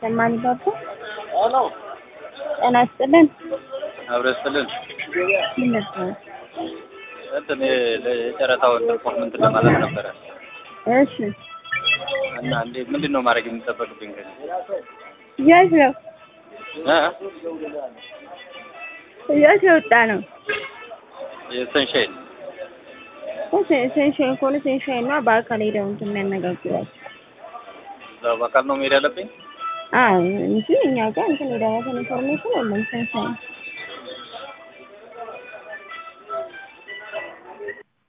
ሰማን ባባ ጤና ይስጥልን። አብረ ስልን ምን ነበር? እንትን የጨረታውን ፐርፎርመንት ለማለት ነበረ እሺ እና እንዴ ምንድን ነው ማድረግ የሚጠበቅብኝ ከዚህ የት ነው እ? የት የወጣ ነው? የሰንሻይን ሴንሻይን ከሆነ ሴንሻይን እና በአካል ሄደው እንትን የሚያነጋግሯቸው እዛው በአካል ነው መሄድ ያለብኝ አዎ እንጂ እኛ ጋር እንትን ሄደው ኢንፎርሜሽን የለም ሴንሻይን